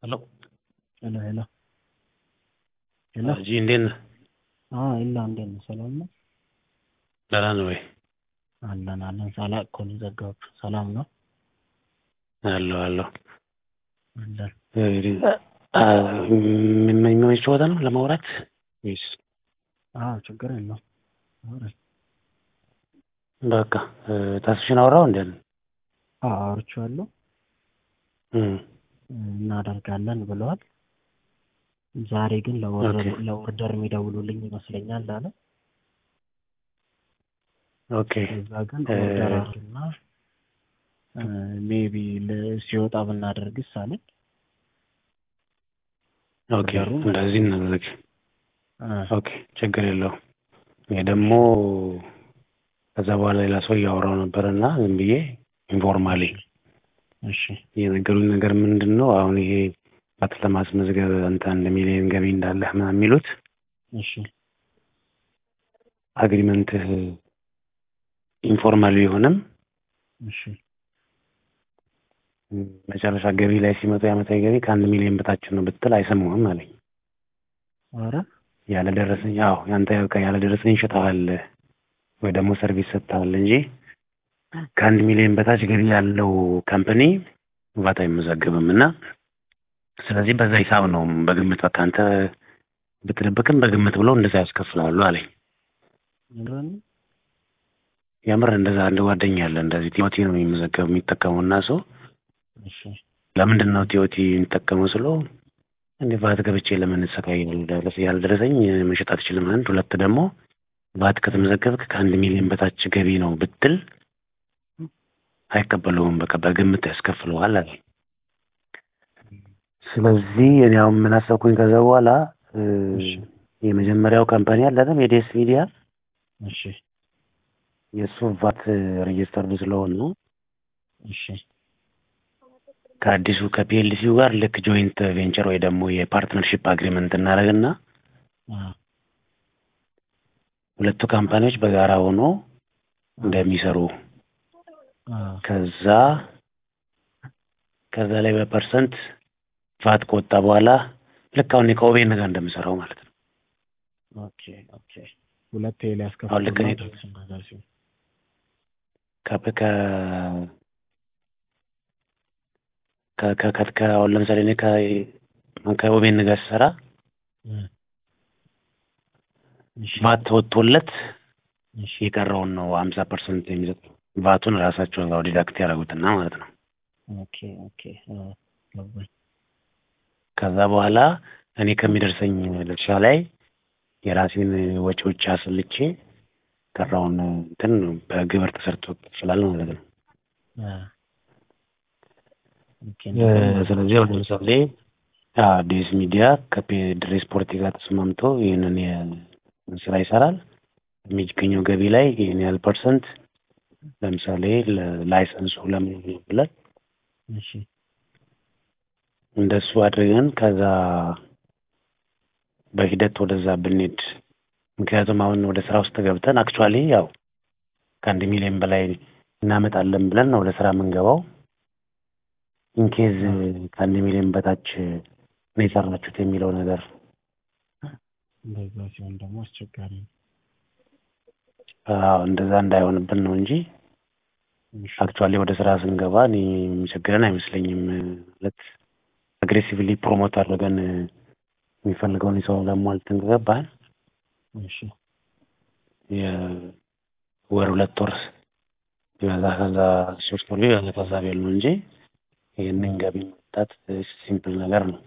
ሄሎ ሄሎ ሄሎ ሄሎ ጂ እንዴት ነህ? አዎ ኢላ እንዴት ነህ? ሰላም ነው? ደህና ነህ ወይ? አለን አለን። ሳላቅ እኮ ነው የዘጋሁት። ሰላም ነው? አለሁ አለሁ። አለን። የሚመች ቦታ ነው ለማውራት ወይስ? አዎ ችግር የለውም። አውራኝ። በቃ ተስፍሽን አወራው እንዴ? አዎ አውርቼዋለሁ። እናደርጋለን ብለዋል። ዛሬ ግን ለኦርደር ኦኬ። ለኦርደር የሚደውሉልኝ ይመስለኛል አለ። ኦኬ ከዛ ግን ኦርደር አድርግና ሜቢ ሲወጣ ብናደርግስ አለኝ። ኦኬ ኦርደሩን እንደዚህ እናደርግ። አ፣ ኦኬ ችግር የለውም። ይሄ ደግሞ ከዛ በኋላ ሌላ ሰው እያወራው ነበር እና ዝም ብዬ ኢንፎርማሊ እሺ የነገሩኝ ነገር ምንድን ነው አሁን ይሄ ባት ለማስመዝገብ አንተ አንድ ሚሊዮን ገቢ እንዳለህ ምናምን የሚሉት እሺ አግሪመንትህ ኢንፎርማል ቢሆንም እሺ መጨረሻ ገቢ ላይ ሲመጡ የዓመታዊ ገቢ ከአንድ ሚሊዮን በታች ነው ብትል አይሰሙህም አለኝ። ኧረ ያለ ደረሰኝ አዎ ያንተ በቃ ያለ ደረሰኝ ይሸጠዋል ወይ ደግሞ ሰርቪስ ሰጥተዋል እንጂ ከአንድ ሚሊዮን በታች ገቢ ያለው ካምፓኒ ቫት አይመዘገብም እና ስለዚህ በዛ ሂሳብ ነው በግምት በቃ አንተ ብትደብቅም በግምት ብለው እንደዛ ያስከፍላሉ አለኝ። ምንድን ነው? የምር እንደዛ አንድ ጓደኛ አለ እንደዚህ ቲዮቲ ነው የሚመዘገብ የሚጠቀመው እና ሰው እሺ ለምንድን ነው ቲዮቲ የሚጠቀመው ስለው እንደ ቫት ገብቼ ለምን እሰቃያለሁ ደረሰ ያልደረሰኝ መሸጥ አትችልም አንድ ሁለት ደግሞ ቫት ከተመዘገብክ ከአንድ ሚሊዮን በታች ገቢ ነው ብትል አይቀበለውም በቃ በግምት ያስከፍለዋል አለ ስለዚህ እኔ አሁን ምን አሰብኩኝ ከዛ በኋላ እ፣ እሺ የመጀመሪያው ካምፓኒ አለ አይደል የዴስ ሚዲያ እሺ የእሱ ቫት ሬጅስተርድ ስለሆነ ነው እሺ ከአዲሱ ከፒኤልሲው ጋር ልክ ጆይንት ቬንቸር ወይ ደግሞ የፓርትነርሺፕ አግሪመንት እናደርግና አ ሁለቱ ካምፓኒዎች በጋራ ሆኖ እንደሚሰሩ አ ከዛ ከዛ ላይ በፐርሰንት ቫት ከወጣ በኋላ ልክ አሁን ከኦቤን ጋር እንደምሰራው ማለት ነው። ኦኬ ኦኬ ሁለቴ ሊያስከፍሉ አሁን ልክ እኔ ነገር ሲሆን ከ ከ ከ ከ ከ ከ አሁን ለምሳሌ እኔ ከ ከኦቤን ጋር ስሰራ እ፣ እሺ ቫት ተወጥቶለት እሺ የቀረውን ነው ሀምሳ ፐርሰንት የሚሰጠው ቫቱን ራሳቸው ያው ዲዳክት ያደረጉትና ማለት ነው። ኦኬ ኦኬ አ ገባኝ። ከዛ በኋላ እኔ ከሚደርሰኝ ድርሻ ላይ የራሴን ወጪዎች አስልቼ ቀረውን እንትን በግብር ተሰርቶ ይችላል ማለት ነው። አ ኦኬ እ፣ እንደዛ ማለት ስለዚህ አሁን ለምሳሌ አዲስ ሚዲያ ከፔድሬ ስፖርት ጋር ተስማምቶ ይህንን የ- ስራ ይሰራል። የሚገኘው ገቢ ላይ ይህን ያህል ፐርሰንት ለምሳሌ ለላይሰንሱ ለምን ብለን እሺ እንደሱ አድርገን ከዛ በሂደት ወደዛ ብንሄድ ምክንያቱም አሁን ወደ ስራ ውስጥ ገብተን አክቹዋሊ ያው ከአንድ ሚሊዮን በላይ እናመጣለን ብለን ነው ወደ ስራ የምንገባው። ኢንኬዝ ከአንድ ሚሊዮን በታች ነው የሰራችሁት የሚለው ነገር እንደዛ ሲሆን ደግሞ አስቸጋሪ ነው። አዎ እንደዛ እንዳይሆንብን ነው እንጂ እሺ አክቹዋሊ ወደ ስራ ስንገባ እኔ የሚቸግረን አይመስለኝም። ማለት አግሬሲቭሊ ፕሮሞት አድርገን የሚፈልገውን የሰው ለሟልተን ከገባን እሺ የወር ሁለት ወር ቢበዛ ከዛ ሶስት ወር ቢበዛ ከዛ ቤል ነው እንጂ ይህንን ገቢ ማምጣት ሲምፕል ነገር ነው።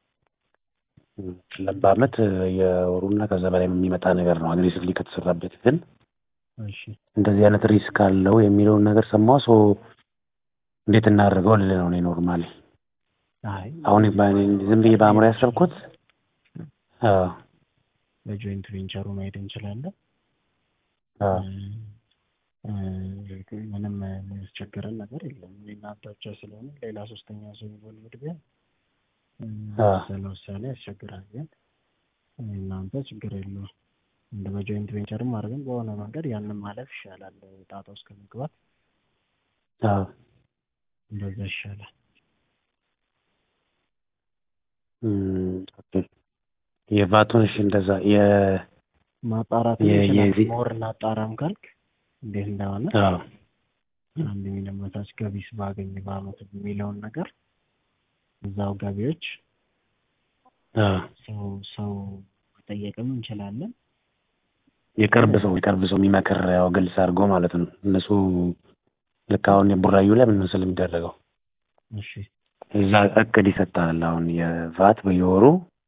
በአመት የወሩና ከዛ በላይ የሚመጣ ነገር ነው አግሬሲቭሊ ከተሰራበት። ግን እሺ እንደዚህ አይነት ሪስክ አለው የሚለውን ነገር ሰማሁ። ሶ እንዴት እናደርገው ልልህ ነው እኔ ኖርማሊ አይ አሁን በእኔ ዝም ብዬ በአእምሮ ያሰብኩት አዎ በጆይንት ቬንቸሩ መሄድ እንችላለን። አዎ እ፣ እ፣ ምንም የሚያስቸግረን ነገር የለም። እናንተ ብቻ ስለሆነ ሌላ ሶስተኛ ሰው የሚወልድ ቢሆን እ፣ አዎ ውሳኔ ውሳኔ ያስቸግራል። ግን እናንተ ችግር የለውም። እንደ በጆይንት ቬንቸርም አድርገን በሆነ መንገድ ያንን ማለፍ ይሻላል። ጣጣ ውስጥ ከመግባት አዎ እንደዛ ይሻላል። እም፣ ኦኬ። የቫቱን እሺ እንደዛ የ ማጣራት የ- ይችላል። የዚህ- ሞር እናጣራም ካልክ እንዴት እንደሆነ አዎ አንድ ሚሊዮን በታች ገቢስ ባገኝ በአመት የሚለውን ነገር እዛው ገቢዎች አዎ ሰው ሰው መጠየቅም እንችላለን። የቅርብ ሰው የቅርብ ሰው የሚመክር ያው ግልጽ አድርጎ ማለት ነው። እነሱ ልክ አሁን የቡራዩ ላይ ምን መሰለህ የሚደረገው እሺ እዛ እቅድ ይሰጣል። አሁን የቫት በየወሩ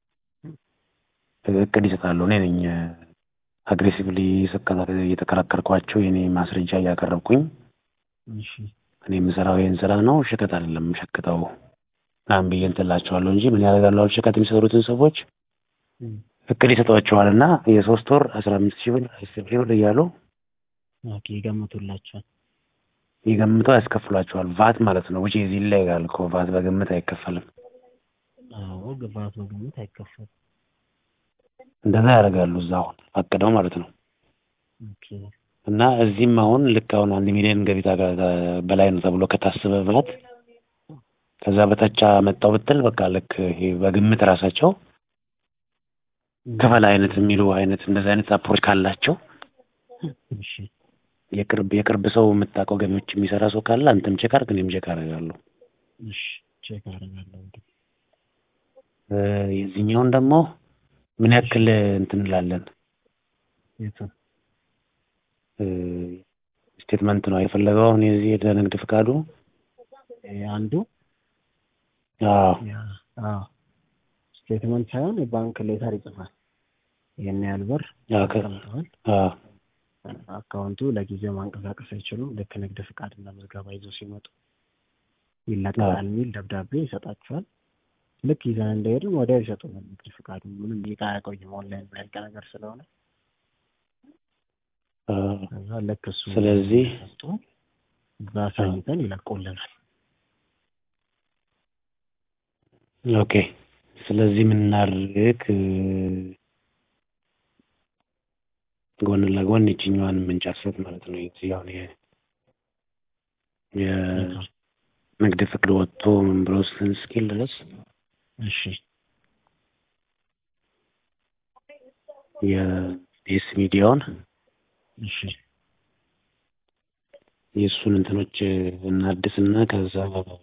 እቅድ ይሰጣሉ። እኔ ነኝ አግሬሲቭሊ እየተከራከርኳቸው የኔ ማስረጃ እያቀረብኩኝ እሺ እኔ የምሰራው ይህን ስራ ነው፣ ሸቀጥ አይደለም የምሸቅጠው ምናምን ብዬ እንትን እላቸዋለሁ እንጂ ምን ያደርጋሉ አሁን ሸቀጥ የሚሰሩትን ሰዎች እም፣ እቅድ ይሰጧቸዋል እና የሶስት ወር አስራ አምስት ሺህ ብር አስር ሺህ ብር እያሉ ኦኬ ይገምቱላቸዋል። ይገምተው ያስከፍሏቸዋል። ቫት ማለት ነው። ውጪ እዚህ ላይ ይላል እኮ ቫት በግምት አይከፈልም። አዎ ግባት በግምት አይከፈልም። እንደዛ ያደርጋሉ እዛ አሁን አቅደው ማለት ነው። ኦኬ እና እዚህም አሁን ልክ አሁን አንድ ሚሊዮን ገቢታ በላይ ነው ተብሎ ከታሰበ ቫት ከዛ በታች መጣው ብትል በቃ ልክ ይሄ በግምት ራሳቸው ክፈል አይነት የሚሉ አይነት እንደዚህ አይነት አፕሮች ካላቸው እሺ የቅርብ የቅርብ ሰው የምታውቀው ገቢዎች የሚሰራ ሰው ካለ አንተም ቼክ አድርግ፣ እኔም ቼክ አደርጋለሁ። እሺ ቼክ አደርጋለሁ እንግዲህ እ የዚህኛውን ደግሞ ምን ያክል እንትን እንላለን የቱን እ ስቴትመንት ነው የፈለገው አሁን የዚህ የንግድ ፍቃዱ ይሄ አንዱ አዎ ያ አዎ ስቴትመንት ሳይሆን የባንክ ሌተር ይጽፋል። ይሄን ያህል ብር አዎ ከ- አስቀምጠዋል። አዎ አካውንቱ ለጊዜው ማንቀሳቀስ አይችሉም። ልክ ንግድ ፍቃድና ምዝገባ ይዘው ሲመጡ ይለቀቃል የሚል ደብዳቤ ይሰጣቸዋል። ልክ ይዘን እንደሄድን ወዲያው ይሰጡናል። ንግድ ፍቃዱ ምንም ይቃ አያቆይም። ኦንላይን የሚያልቅ ነገር ስለሆነ አዎ። ከዛ ልክ እሱ ስለዚህ ሰጡ እዛ አሳይተን ይለቁልናል። ኦኬ ስለዚህ ምን እናድርግ እ ጎን ለጎን ይችኛዋን የምንጨርሳት ማለት ነው። የዚህ አሁን የ የንግድ ፍቅድ ወጥቶ ምን ብሎ እስኪል ድረስ እሺ የኤስ ሚዲያውን እሺ የእሱን እንትኖች እናድስና ከዛ አዎ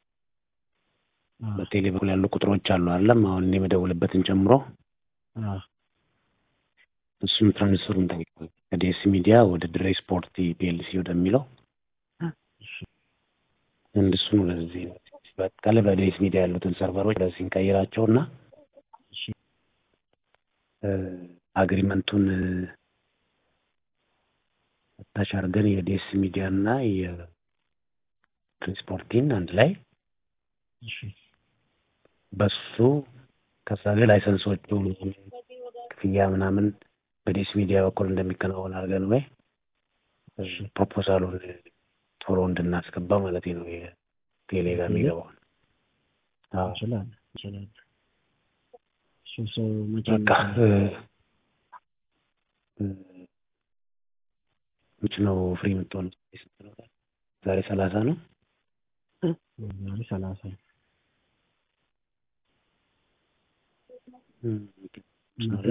በቴሌ በኩል ያሉ ቁጥሮች አሉ አለም አሁን እኔ የምደውልበትን ጨምሮ አዎ እሱን ትራንስፈሩን ጠይቀዋል ከዲኤስ ሚዲያ ወደ ድሬ ስፖርት ፒኤልሲ ወደሚለው እሺ እንድሱን ወደዚህ በቃለ በዲኤስ ሚዲያ ያሉትን ሰርቨሮች ወደዚህ እንቀይራቸውና እሺ አግሪመንቱን ታች አድርገን የዲኤስ ሚዲያ እና የትራንስፖርቲን አንድ ላይ እሺ በሱ ከዛ ግን ላይሰንሶቹ ክፍያ ምናምን በዲኤስ ሚዲያ በኩል እንደሚከናወን አድርገን ወይ ፕሮፖዛሉን ቶሎ እንድናስገባ ማለት ነው። የቴሌ ጋር የሚገባውን አዎ። እንችላለን እንችላለን። እሱ ሰው መቼ በቃ እ እ መች ነው ፍሪ የምትሆነው? ስንት ነው? ዛሬ ሰላሳ ነው። ዛሬ ሰላሳ ነው። እም፣ ነገ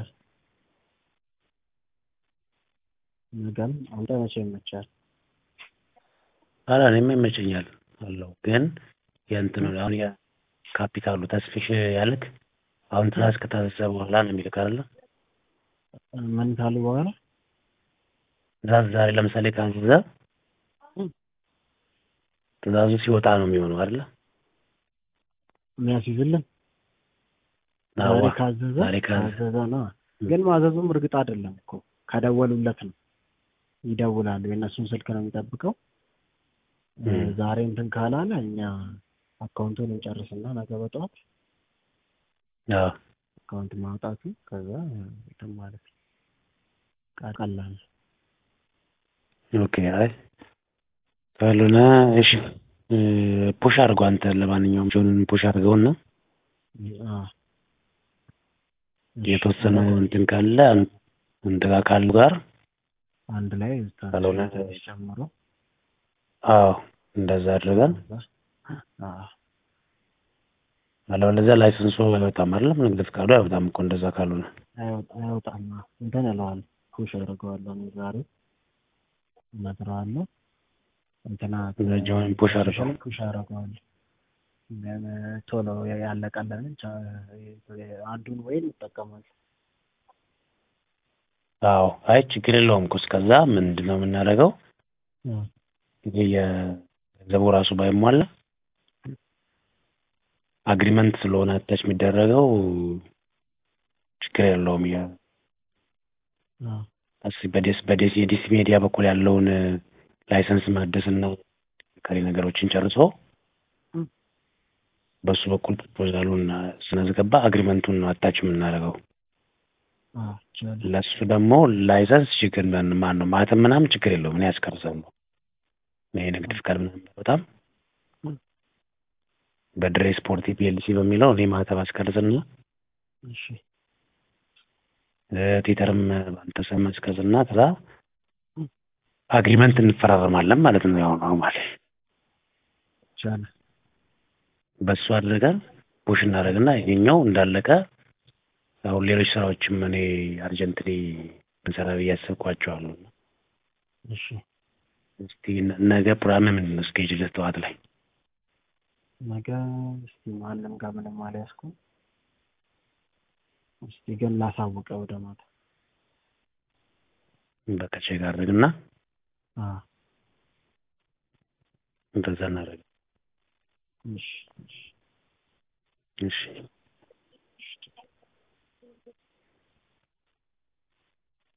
ነገም አንተ መቼ ይመቻል? ኧረ እኔማ ይመቸኛል አለው ግን የእንትኑ አሁን የካፒታሉ ተስፊሽ ያልክ አሁን ትእዛዝ ከታዘዘ በኋላ ነው የሚልክ አይደለ? ምን ካሉ በኋላ ትእዛዝ ዛሬ ለምሳሌ ካዘዘ ትእዛዙ ሲወጣ ነው የሚሆነው አይደለ? የሚያስይዝልን ዛሬ አዋ ካዘዘ ዛሬ ካዘዘ ካዘዘ ነው። ግን ማዘዙም እርግጥ አይደለም እኮ ከደወሉለት ነው። ይደውላሉ። የእነሱን ስልክ ነው የሚጠብቀው። እ እም። ዛሬ እንትን ካላለ እኛ አካውንቱን እንጨርስና ነገ በጠዋት አዎ አካውንት ማውጣቱ ከዛ እንትን ማለት ነው። ቃ- ቀላል ነው። ኦኬ አይ ካልሆነ እሺ እ ፑሽ አድርገው አንተ ለማንኛውም ጆንን ፑሽ አድርገውና አዎ እሺ፣ የተወሰነ እንትን ካለ አን- አንተ ጋር ካሉ ጋር አንድ ላይ ካልሆነ ትንሽ ጨምሮ አዎ እንደዛ አድርገን ከዛ አዎ አለበለዚያ ላይሰንሱ አይወጣም አይደለም ንግድ ፍቃዱ አይወጣም እኮ እንደዛ ካልሆነ አይወጣ- አይወጣም። እንትን እለዋለሁ ፑሽ አደርገዋለሁ እኔ ዛሬ እነግረዋለሁ። እንትና ረጅም ፑሽ አድርገው ፑሽ አደርገዋለሁ። ምን ቶሎ ያለቀለንን ቻ- አንዱን ወይን ይጠቀማል። አዎ አይ ችግር የለውም እኮ እስከዛ ምንድን ነው የምናደርገው ይሄ የገንዘቡ ራሱ ባይሟላ አግሪመንት ስለሆነ አታች የሚደረገው ችግር የለውም የ እስ በዴስ በዴስ የዲሲ ሚዲያ በኩል ያለውን ላይሰንስ ማደስና ከሪ ነገሮችን ጨርሶ በሱ በኩል ፕሮፖዛሉን ስናስገባ አግሪመንቱን ነው አታች የምናደርገው። ይችላል። ለሱ ደግሞ ላይሰንስ ችግር ማን ነው ማለትም ምናምን ችግር የለውም። እኔ ያስቀርሰው ይሄ ንግድ ፍቃድ ምናምን በጣም በድሬ ስፖርት ፒኤልሲ በሚለው እኔ ማተብ አስቀርጽና እሺ ቲተርም በአንተ ስም አስቀርጽና ከዛ አግሪመንት እንፈራረማለን ማለት ነው። ያው ኖርማል ይቻላል። በሱ አድርገን ፑሽ እናደርግና ይሄኛው እንዳለቀ አሁን ሌሎች ስራዎችም እኔ አርጀንትሊ ብንሰራ ብዬ አስብኳቸዋለሁ። እሺ እስቲ ነ- ነገ ፕሮግራም ምንድን ነው? ስኬጅል ጠዋት ላይ ነገ እስቲ ማንም ጋር ምንም አልያዝኩም። እስቲ ግን ላሳውቀ ወደ ማታ። በቃ ቼክ አድርግና አዎ እንደዛ እናደርግ። እሺ እሺ እሺ